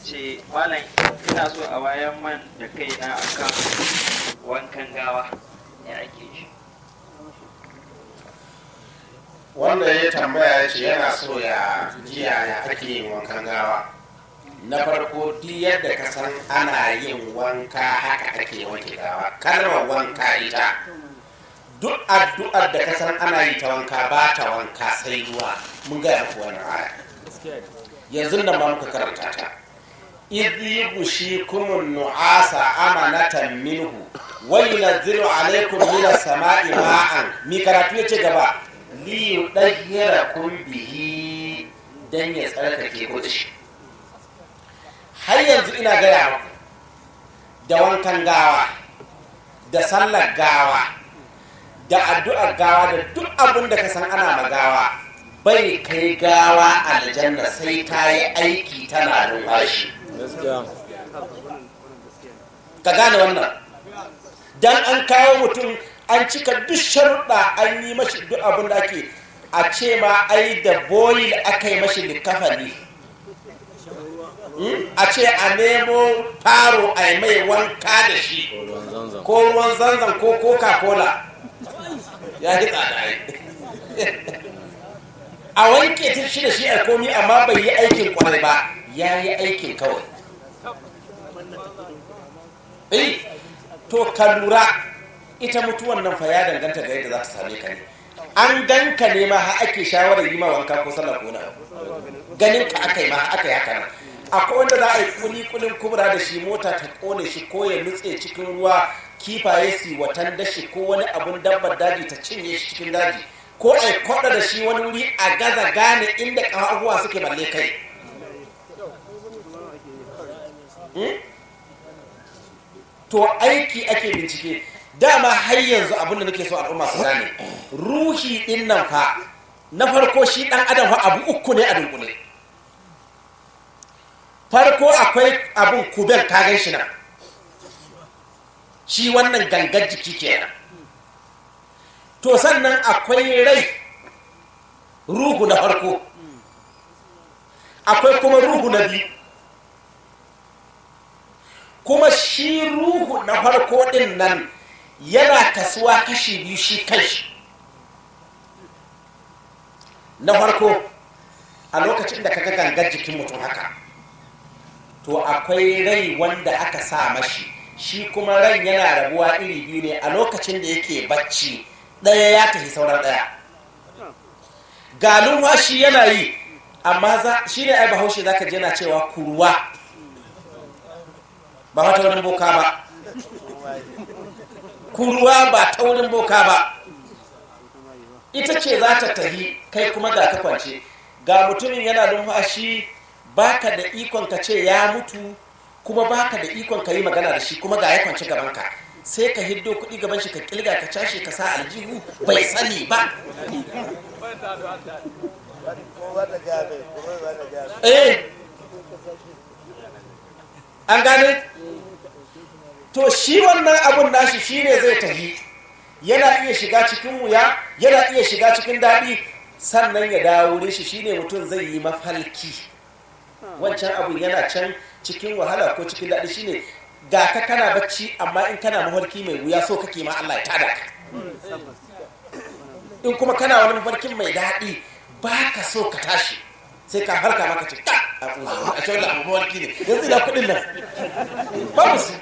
ce malam ina so a wayan man da kai na akan wankan gawa ya ake shi wanda ya tambaya ya ce yana so ya jiya ya ake yin wankan gawa na farko duk yadda ka san ana yin wanka haka ake wanke gawa kalmar wanka ita duk addu'ar da ka san ana yi ta wanka ba ta wanka sai ruwa mun gaya muku wannan aya yanzu nan ba muka karanta ta idh yughshikum nu'asa amanatan minhu wa yunzilu alaykum minas sama'i ma'an mi karatu yace gaba li yudahhirakum bihi dan ya tsarkake ku da shi har yanzu ina gaya muku da wankan gawa da sallar gawa da addu'ar gawa da duk abin da ka san ana magawa bai kai gawa aljanna sai ta yi aiki tana numfashi ka gane wannan dan an kawo mutum an cika duk sharuɗa an yi mashi duk abin da ake a ce ma ai da boyi aka yi mashi likafani a ce a nemo faro a yi mai wanka da shi ko ruwan zanzan ko coca-cola ya ji tsada a wanke ta shi da shi a komi amma bai yi aikin kwarai ba ya yi aikin kawai eh to ka lura ita mutuwan nan fa ya danganta ga yadda za ta same ka ne an ganka ne ma har ake shawarar yi ma wanka ko sallah ko na ganin ka aka yi ma aka yi haka nan akwai wanda za a yi kuli kulin kubra da shi mota ta kone shi ko ya nutse cikin ruwa kifaye su watan dashi ko wani abun dabbar daji ta cinye shi cikin daji ko a kwada da shi wani wuri a gaza gane inda ƙafafuwa suke balle kai to aiki ake bincike dama har yanzu abinda nake so al'umma su gane ruhi din nan fa na farko shi dan adam fa abu uku ne a dunkule farko akwai abun kuben kagan shi nan shi wannan gangar jiki kenan to sannan akwai rai ruhu na farko akwai kuma ruhu na biyu kuma shi ruhu na farko din nan yana kasuwa kashi biyu shi kanshi na farko a lokacin da kaga gangar jikin mutum haka to akwai rai wanda aka sa mashi shi kuma ran yana rabuwa iri biyu ne a lokacin da yake bacci ɗaya ya tafi sauran ɗaya galin shi yana yi amma shi ne ai bahaushe za ka je na cewa kurwa ba wata wurin boka ba kurwa ba ta wurin boka ba ita ce za ta tafi kai kuma ga ka kwance ga mutumin yana numfashi baka da ikon ka ce ya mutu kuma baka da ikon ka yi magana da shi kuma ga ya kwance gabanka sai ka hiddo kuɗi gaban shi ka kilga ka cashe ka sa aljihu bai sani ba eh an gane to shi wannan abun nashi shine zai tafi yana iya shiga cikin wuya yana iya shiga cikin daɗi sannan ya dawo wurin shi shine mutum zai yi mafalki wancan abun yana can cikin wahala ko cikin daɗi shine ga ka kana bacci amma in kana mafarki mai wuya so kake ma Allah ya tada ka in kuma kana wani mafarkin mai daɗi ba ka so ka tashi sai ka harka maka ce ta a tsuzo a ce wanda abu mafarki ne yanzu da kuɗin nan babu su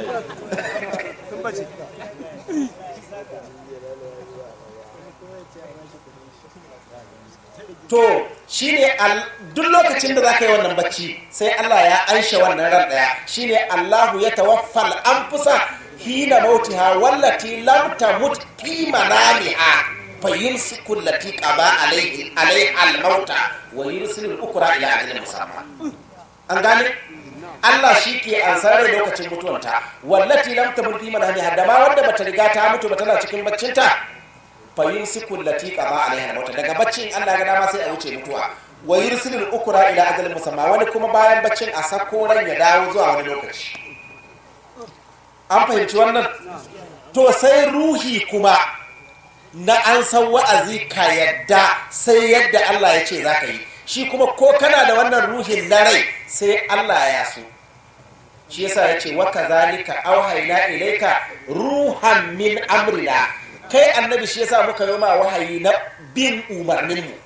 to shine duk lokacin da za ka yi wannan bacci sai Allah ya anshe wannan ran ɗaya shine Allahu ya tawaffal anfusa hina mautiha wallati lam tamut fi manamiha fayumsiku allati qada alayhi alayha al-mauta wa yursilu al-ukra ila ajalin musamma an gane Allah shi ke ansar da lokacin mutuwanta wallati lam tamut fi manamiha da ma wanda bata riga ta mutu ba tana cikin baccinta fayumsiku allati qada alayha al-mauta daga baccin Allah ga dama sai a wuce mutuwa wa yursilu al-ukra ila ajalin musamma wani kuma bayan baccin a sako ran ya dawo zuwa wani lokaci an fahimci wannan to sai ruhi kuma na an san wa'azi ka yadda sai yadda Allah ya ce za ka yi shi kuma ko kana da wannan ruhin na rai sai Allah ya so shi yasa ya ce waka zalika auhaina ilaika ruhan min amrina kai annabi shi yasa muka yi ma wahayi na bin umarninmu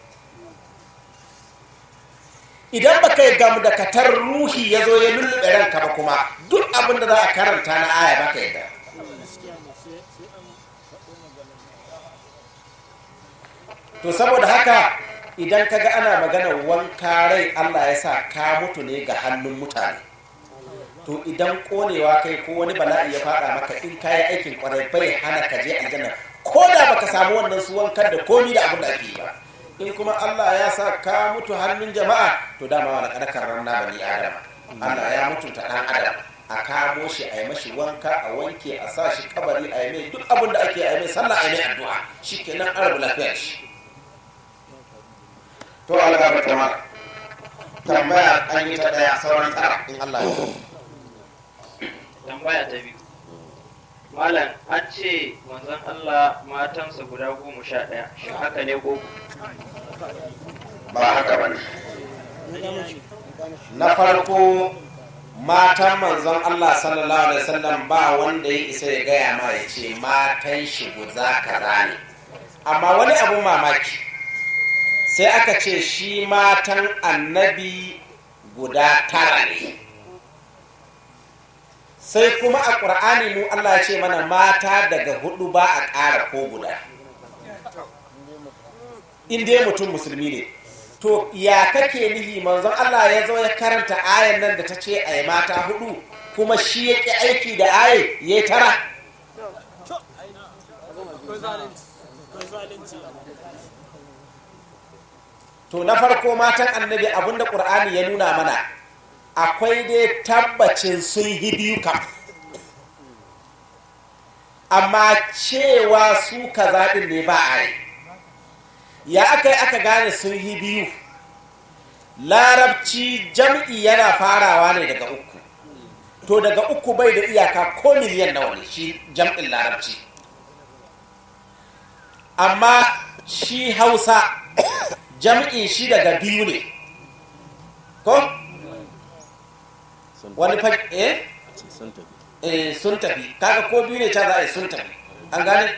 idan baka yi gamu da katar ruhi ya zo ya lullube ranka ba kuma duk abin da za a karanta na aya baka yadda to saboda haka idan kaga ana maganar wanka rai Allah ya sa ka mutu ne ga hannun mutane to idan konewa kai ko wani bala'i ya fada maka in kayi aikin kwarai bai hana ka je aljanna ko da baka samu wannan su wankar da komi da abin da ake yi ba in kuma Allah ya sa ka mutu hannun jama'a to dama wani kadakar ranna bani adam Allah ya mutunta dan adam a kamo shi a yi mashi wanka a wanke a sa shi kabari a yi mai duk abin da ake a yi mai sallah a yi mai addu'a shi kenan an rabu lafiyar shi to Allah ba ta tambaya an yi ta daya sauran tsara in Allah ya tambaya ta biyu malam an ce manzon Allah matansa guda goma sha ɗaya shi haka ne ko ba haka ba ne na farko matan manzon Allah sallallahu alaihi wasallam ba wanda ya isa ya gaya ma ya ce matan shi guza kaza ne amma wani abun mamaki sai aka ce shi matan annabi guda tara ne sai kuma a ƙur'ani mu Allah ya ce mana mata daga hudu ba a ƙara ko guda in dai mutum musulmi ne to ya kake nihi manzon Allah ya zo ya karanta ayan nan da ta ce a yi mata hudu kuma shi ya ƙi aiki da aye ya yi tara to na farko matan annabi abinda ƙur'ani ya nuna mana akwai dai tabbacin sun yi biyu kam amma cewa su ka zaɓin ne ba a yi ya aka yi aka gane sun yi biyu larabci jam'i yana farawa ne daga uku to daga uku bai da iyaka ko miliyan nawa ne shi jam'in larabci amma shi hausa jam'in shi daga biyu ne ko wani fa eh eh sun tafi kaga ko biyu ne ta za a yi sun tafi an gane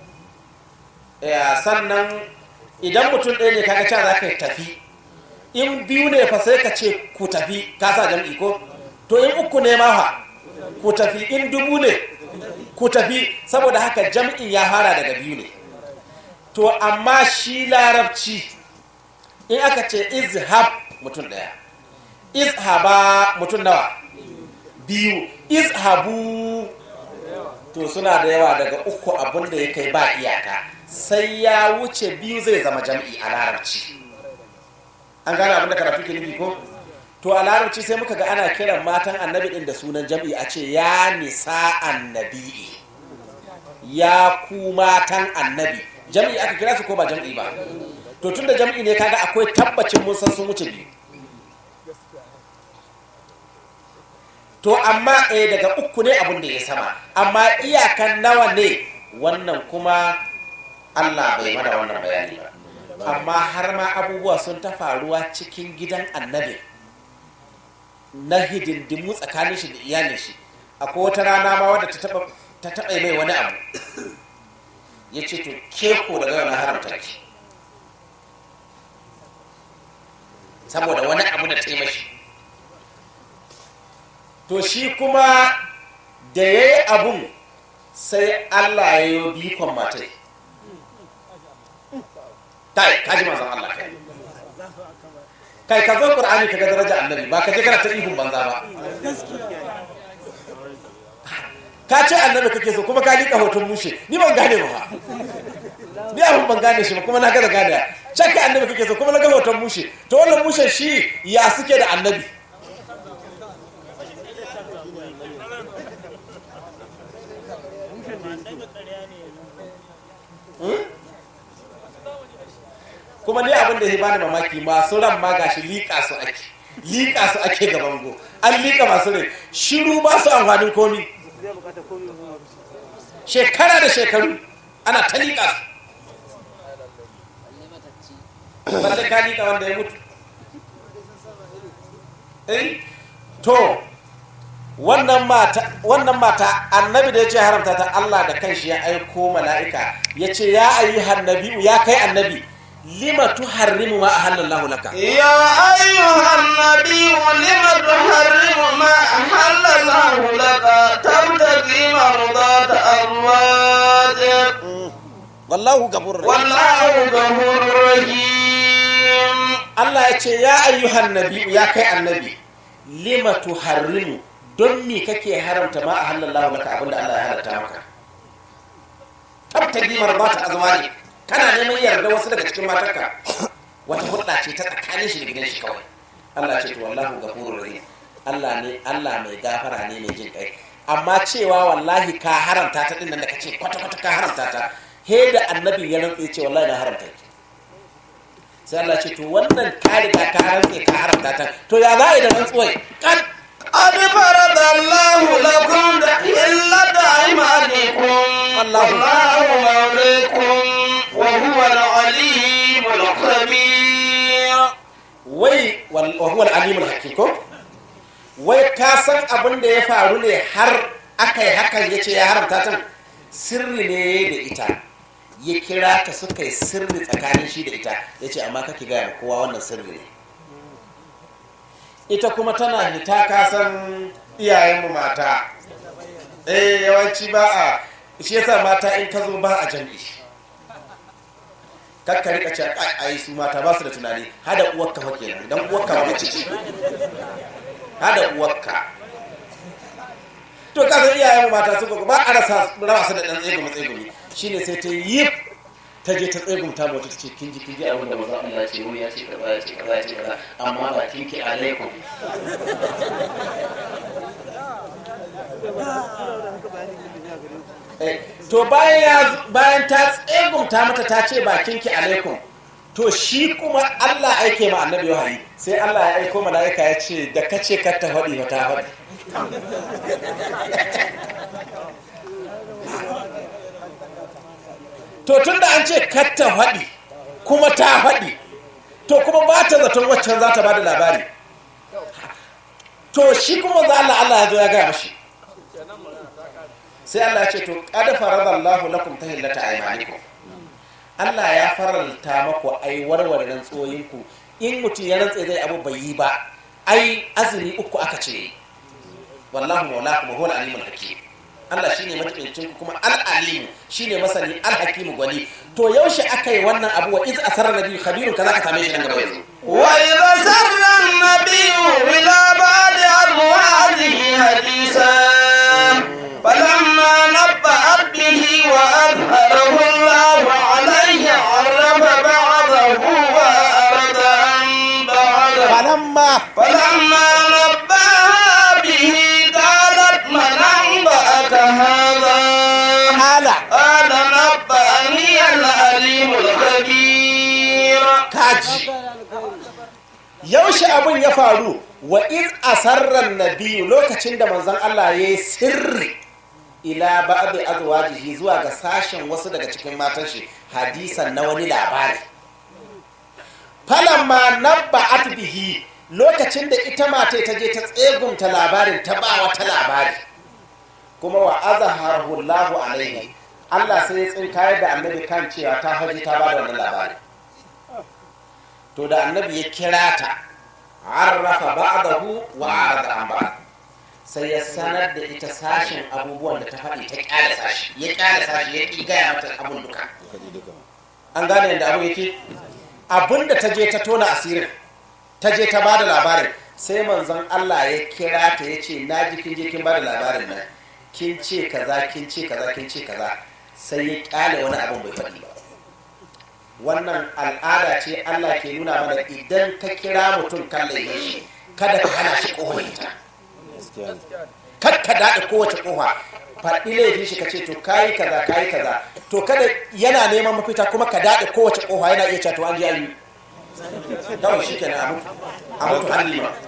sannan idan mutum ɗaya ne kaga cewa za ka tafi in biyu ne fa sai ka ce ku tafi ka sa jam'i ko to in uku ne ma fa ku tafi in dubu ne ku tafi saboda haka jam'in ya fara daga biyu ne to amma shi larabci in aka ce izhab mutum ɗaya izhaba mutum nawa biyu izhabu to suna da yawa daga uku abin da ya kai ba iyaka sai ya wuce biyu zai zama jam'i a larabci an gane abin da karatu ke nufi ko to a larabci sai muka ga ana kiran matan annabi din da sunan jam'i a ce ya nisa annabi ya ku matan annabi jam'i aka kira su ko ba jam'i ba to tunda jam'i ne kaga akwai tabbacin mun san sun wuce biyu to amma eh daga uku ne abin da ya sama amma iyakan nawa ne wannan kuma Allah bai mana wannan bayani ba amma har ma abubuwa sun ta faruwa cikin gidan annabi na hidindimu tsakanin shi da iyalin shi akwai wata rana ma wadda ta taɓa mai wani abu ya ce to ke ko daga wani haramta ki saboda wani abu da ta yi mashi to shi kuma da ya yi abun sai allah ya yi bikon matai kai kaji mazan allah kai kai ka zo ƙur'ani ka ga daraja annabi ba ka je kana ta ihun banza ba ka ce annabi kake so kuma ka liƙa hoton mushe ni ban gane ba ni abin ban gane shi ba kuma na gaza gane cakka annabi kake so kuma na ga hoton mushe to wannan mushe shi ya suke da annabi kuma ni abin da ya bani mamaki masu ran ma gashi liƙa su ake liƙa su ake ga bango an liƙa masu rai shiru ba su amfanin komi shekara da shekaru ana ta liƙa su balle ka liƙa wanda ya mutu eh to wannan mata wannan mata annabi da ya ce haramta ta Allah da kanshi ya aiko mala'ika ya ce ya ayyuhan nabi'u ya kai annabi lima tuharrimu ma ahallallahu laka يا أيها النبي لم تحرم ما أحل الله لك تبتغي مرضات أزواجك wallahu gafurur rahim والله غفور رحيم Allah ya ce ya ayyuhan nabi'u ya kai annabi lima tuharrimu don me kake haramta ma ahallallahu laka abinda Allah ya halatta maka tabtagi marbata azwaji kana neman yarda wasu daga cikin matarka wata hulɗa ce ta tsakanin shi da gidan shi kawai Allah ce to wallahu ghafurur rahim Allah ne Allah mai gafara ne mai jin kai amma cewa wallahi ka haramta ta din nan da kace kwata kwata ka haramta ta he da annabi ya rantsa ya ce wallahi na haramta ki sai Allah ce to wannan ka riga ka rantsa ka haramta ta to ya za a yi da rantsuwai kan قد فرض الله لكم إلا أيمانكم الله. والله مولاكم وهو العليم الخبير wai wal- wa huwa al-alimul hakim ko wai ka san abin da ya faru ne har aka yi hakan ya ce ya haramta ta sirri ne da ita ya kira ta suka yi sirri tsakanin shi da ita ya ce amma kake gaya ma kowa wannan sirri ne ita kuma tana hita ka san iyayenmu mata eh yawanci ba a shi yasa mata in ka zo ba a jam'i kakka rika ce ai ai su mata ba su da tunani hada uwarka fa kenan dan uwarka ba mace ce hada uwarka to ka san iyayen mu mata suka ba a rasa raba su da dan tsegumi tsegumi shine sai ta yi ta je ta tsegumta mu ta ce kin ji kin ji abin da manzo Allah ya ce wani ya ce kaza ya ce kaza ya ce kaza amma ba kin ki alaikum Eh, to bayan ya bayan ta tsegumta mata ta ce bakin ki alaikum to shi kuma Allah aike ma annabi wahayi sai Allah ya aiko malaika ya ce da kace ka ta faɗi ba ta faɗi to tunda an ce kar ta faɗi kuma ta faɗi to kuma ba ta zaton waccan za ta ba da labari to shi kuma za Allah Allah ya zo ya gaya mashi sai Allah ya ce to qad faradallahu lakum tahillata aymanikum Allah ya faralta maku ai warware rantsoyinku in mutum ya rantse zai abu bai yi ba ai azumi uku aka ce wallahu maulakum wa huwal alimul hakim Allah shine majibincin ku kuma al-alim shine masani al-hakim gwani to yaushe aka yi wannan abu wa iz asarra nabi khabirun kaza ka same shi nan gaba yanzu وإذا سر النبي إلى بعض أزواجه حديثا فلما نبأت به وأظهره الله عليه عرف بعضه وأعرض عن بعضه falamma فلما نبأها به قالت من أنبأك هذا hala قال نبأني العليم الخبير kaji yaushe abin ya faru wa iz asarran nabiyu lokacin da manzon Allah ya yi sirri ila ba'd azwajihi zuwa ga sashen wasu daga cikin matan shi hadisan na wani labari falamma nabba'at bihi lokacin da ita mata ta je ta tsegunta labarin ta ba wata labari kuma wa azharahu Allahu alaihi Allah sai ya tsinkayar da annabi kan cewa ta haji ta ba da wannan labari to da annabi ya kira ta arrafa ba'dahu wa arada an ba'd sai ya sanar da ita sashen abubuwan da ta faɗi ta kyale sashi ya kyale sashi ya ƙi gaya mata abun duka an gane yadda abu yake abin da ta je ta tona asirin ta je ta bada labarin sai manzon Allah ya kira ta ya ce na ji kin je kin bada labarin nan kin ce kaza kin ce kaza kin ce kaza sai ya kyale wani abin bai faɗi ba wannan al'ada ce Allah ke nuna mana idan ka kira mutum kan laifin shi kada ka hana shi kohon ita kar ka daɗe kowace kofa faɗi laifin shi ka ce to kayi kaza kayi kaza to kada yana neman mafita kuma ka daɗe kowace kofa yana iya cewa to an ji an yi kawai shi kenan a mutu a mutu hannu ma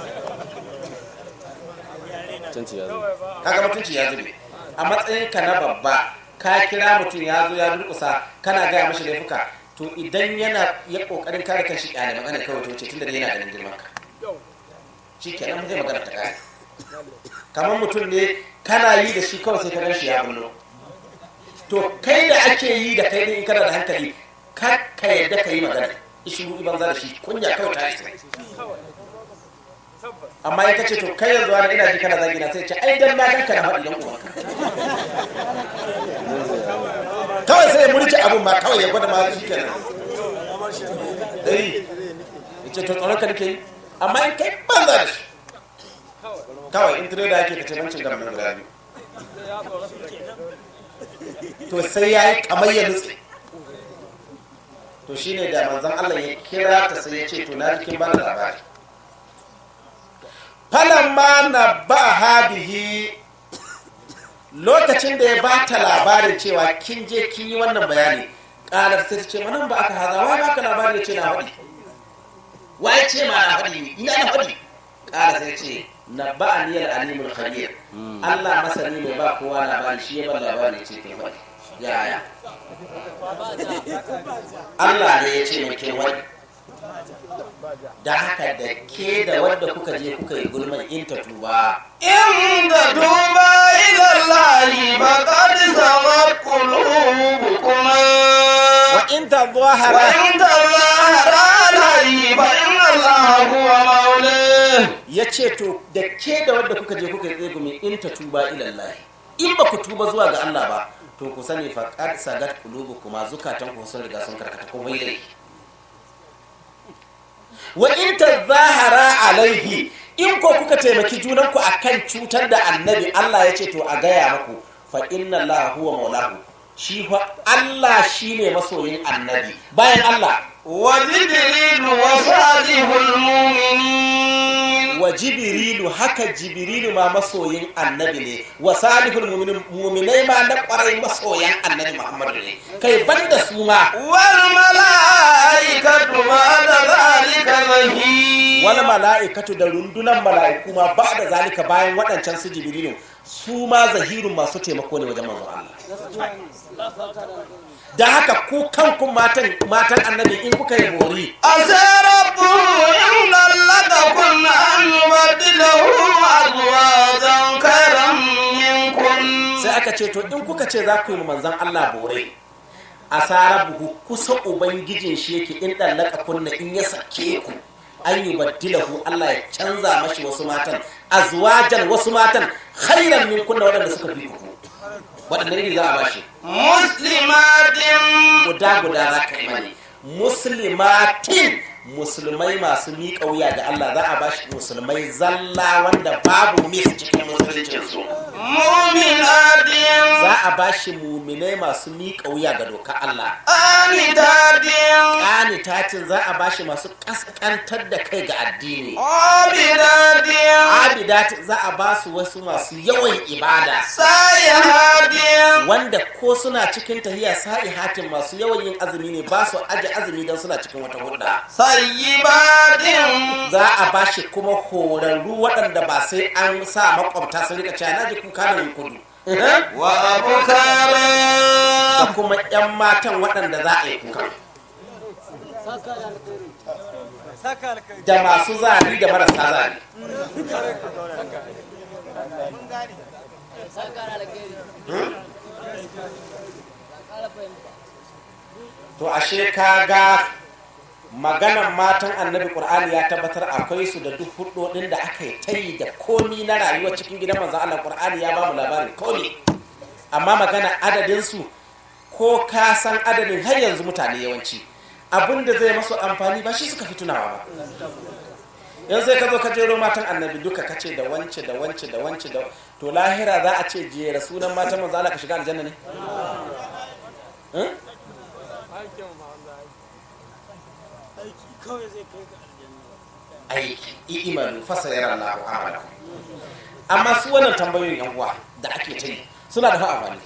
kaga mutunci ya zube a matsayin ka na babba ka kira mutum ya zo ya durkusa kana gaya mashi laifuka to idan yana ya kokarin kare kanshi kyale magana kawai to ce tunda dai yana ganin girman ka shi kenan zai magana ta kare kamar mutum ne kana yi da shi kawai sai ka gan shi ya bullo to kai da ake yi da kai ne in kana da hankali ka ka yadda ka yi magana ishiru iban za da shi kunya kawai ta isa amma in ka ce to kai yanzu wani ina ji kana zagi na sai ce ai dan na ganka na faɗi dan uwanka kawai sai ya murci abun ma kawai ya gwada ma shi kenan eh ce to tsoron ka nake yi amma in kai banza da shi kawai in tire da yake ka ce bancin gamin guda biyu to sai ya yi kamar ya nutse to shine da manzon Allah ya kira ta sai ya ce to na jikin bana labari falamma na ba habihi lokacin da ya ba ta labarin cewa kin je kin yi wannan bayani ƙarar sai ta ce manan ba aka haza wai baka labarin ya ce na faɗi wai ce ma na faɗi ina na faɗi ƙara sai ce na ba a niyyar alimul khabir Allah masani mai ba kowa labari shi ya ba labari ce ke faɗi yaya Allah ne ya ce mai ke wani da haka da ke da wadda kuka je kuka yi gulman in ta tuba إن تتوبا إلى الله فقد سغت قلوبكما wa in ta zahara وإن تظاهر عليه فإن الله هو مولاه ya ce to da ke da wadda kuka je kuka yi tsegumi in ta tuba ilallahi in ba ku tuba zuwa ga Allah ba to ku sani faqad sagat qulubukum zukatan ku sun riga sun karkata ko bai dai wa in tazahara alaihi in ko kuka taimaki junanku akan cutar da annabi Allah ya ce to a gaya muku fa inna Allah huwa maulahu shi fa Allah shine masoyin annabi bayan Allah وجبريل وصالح المؤمنين wa jibrilu haka jibrilu ma masoyin annabi ne wa salihul mu'minin mu'minai ma na kwarai masoyan annabi muhammadu ne kai banda su ma والملائكة بعد ذلك ظهير wani mala'ikatu da rundunan mala'iku ma ba da zalika bayan waɗancan su jibrilu su ma zahirun masu taimako ne wajen manzon Allah da haka ku kanku matan matan annabi in kuka yi bori عسى ربه إن طلقكن أن يبدله أزواجا خيرا منكن sai aka ce to in kuka ce za ku yi manzan Allah bore a tsara buhu kusa ubangijin shi yake in ɗallaka kunna in ya sake ku an yi baddilahu Allah ya canza mashi wasu matan azwajan wasu matan khairan min kunna waɗanda suka fi ku waɗanda ne za a bashi مسلمات guda guda za ka yi mani muslimatin musulmai masu miƙa wuya ga Allah za a bashi musulmai zalla wanda babu mis cikin musuluncinsu مؤمنات za a bashi muminai masu miƙa wuya ga doka Allah قانتات ƙanitatin za a bashi masu ƙasƙantar da kai ga addini عابدات abidatin za a ba su wasu masu yawan ibada سائحات wanda ko suna cikin tahiya sa'ihatin masu yawan yin azumi ne ba su aje azumi don suna cikin wata hudda طيبات za a bashi kuma horarru waɗanda ba sai an sa makwabta sun rika cewa na ji kuka da kudu da وأبكارا kuma 'yan matan waɗanda za a yi kuka da masu zari da marasa zari to ashe ka ga maganan matan annabi ƙur'ani ya tabbatar akwai su da duk hudodin da aka yi ta yi da komi na rayuwa cikin gidan manzan Allah ƙur'ani ya ba mu labarin komi amma magana adadinsu ko ka san adadin har yanzu mutane yawanci abin da zai masu amfani ba shi suka fi tunawa ba yanzu sai ka zo ka jero matan annabi duka ka ce da wance da wance da wance da to lahira za a ce jera sunan matan manzo Allah ka shiga aljanna ne Eh? aiki i'malu fasayara Allahu amalakum amma su wannan tambayoyin yan uwa da ake ta yi suna da fa amfani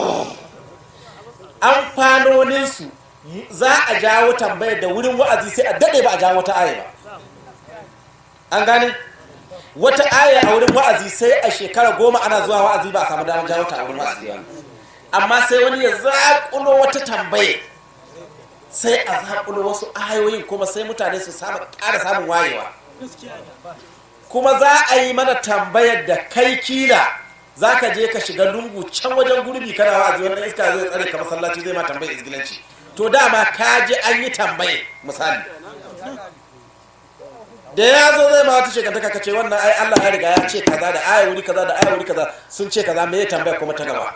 amfanoninsu za a jawo tambayar da wurin wa'azi sai a daɗe ba a jawo wata aya ba an gane wata aya a wurin wa'azi sai a shekara goma ana zuwa wa'azi ba a samu damar jawo ta a wurin wa'azi ba amma sai wani ya zaƙulo wata tambaya sai a zaƙulo wasu ayoyin kuma sai mutane su samu ƙara samun wayewa kuma za a yi mana tambayar da kai kila za ka je ka shiga lungu can wajen gurbi kana wa'azi wannan iska zai tsare ka masallaci zai ma tambayar izgilanci to dama ka je an yi tambaye misali da ya zo zai ma wata shekantaka ka ce wannan ai Allah ya riga ya ce kaza da aya wuri kaza da aya wuri kaza sun ce kaza me ya tambaya kuma ta gaba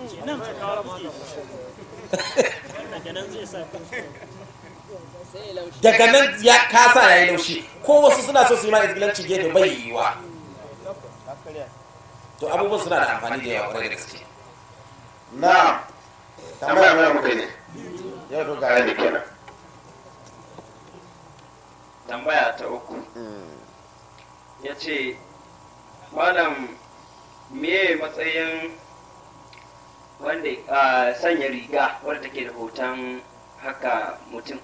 daga nan ya kasa ya yi laushi ko wasu suna so su yi ma izgilanci gefe bai yiwa to abubuwan suna da amfani da yawa kwarai da gaske na tambaya mai muka ne yau to gare ga ni kenan tambaya ta uku ya ce malam me matsayin wanda a sanya riga wadda take da hoton haka mutum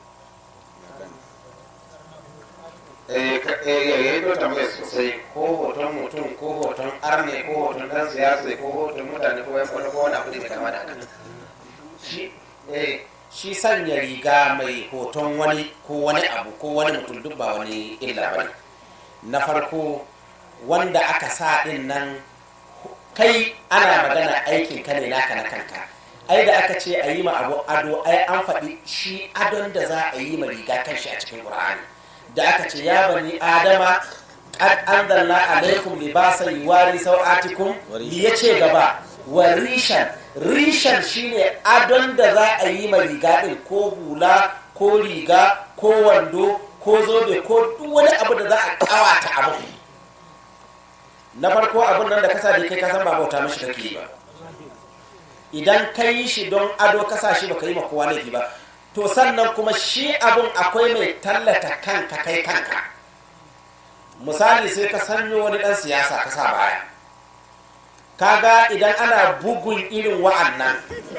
eh ka- eh ya yi to tambaya sosai ko hoton mutum ko hoton arne ko hoton dan siyasa ko hoton mutane ko yan kwallo ko wani abu da mai kama da haka shi eh shi sanya riga mai hoton wani ko wani abu ko wani mutum duk ba wani illa ba ne na farko wanda aka sa din nan kai ana magana aikin ka ne naka na kanka ai da aka ce a yi ma abu ado ai an faɗi shi adon da za a yi ma riga kan shi a cikin ƙur'ani da aka ce ya bani adama qad anzalna alaikum libasan yuwari sau'atikum li yace gaba wa rishan rishan shine adon da za a yi ma riga din ko hula ko riga ko wando ko zobe ko duk wani abu da za a kawata abu na farko abin nan da kasa da kai kasan ba bauta mishi kake yi ba idan ka yi shi don ado kasa shi baka yi ma kowa laifi ba to sannan kuma shi abin akwai mai tallata kanka kai kanka misali sai ka sanyo wani dan siyasa ka sa baya kaga idan ana bugun irin wa'annan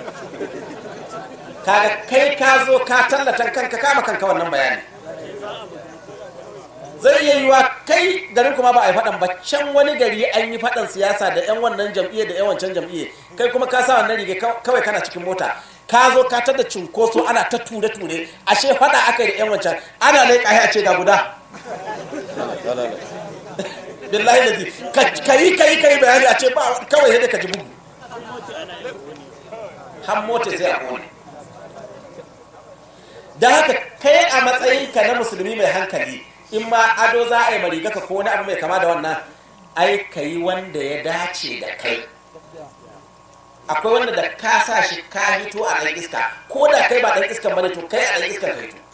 kaga kai ka zo ka tallata kanka kama kanka wannan bayani zai iya yiwa kai garin kuma ba a yi faɗan ba can wani gari an yi faɗan siyasa da 'yan wannan jam'iyya da 'yan wancan jam'iyya kai kuma ka sa wannan riga kawai kana cikin mota ka zo ka tada cunkoso ana ta ture-ture ashe faɗa aka yi da 'yan wancan ana laika a ce ga guda billahi da ka yi ka yi ka yi bayani a ce ba kawai yadda ka ji bugu har mota sai a kone da haka kai a matsayinka na musulmi mai hankali in ma ado za a yi mariga ka ko wani abu mai kama da wannan ai ka yi wanda ya dace da kai akwai wanda da ka sa shi ka hito a ɗan iska ko da kai ba ɗan iskan bane to kai a ɗan iskan ka hito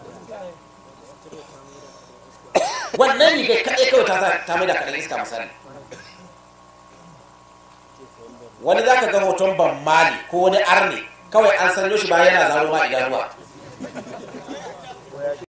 wannan rigar kaɗai kawai ta ta mai da kaɗan iska misali wani za ka ga hoton ban mali ko wani arne kawai an sanyo shi bayan yana zaro ma idanuwa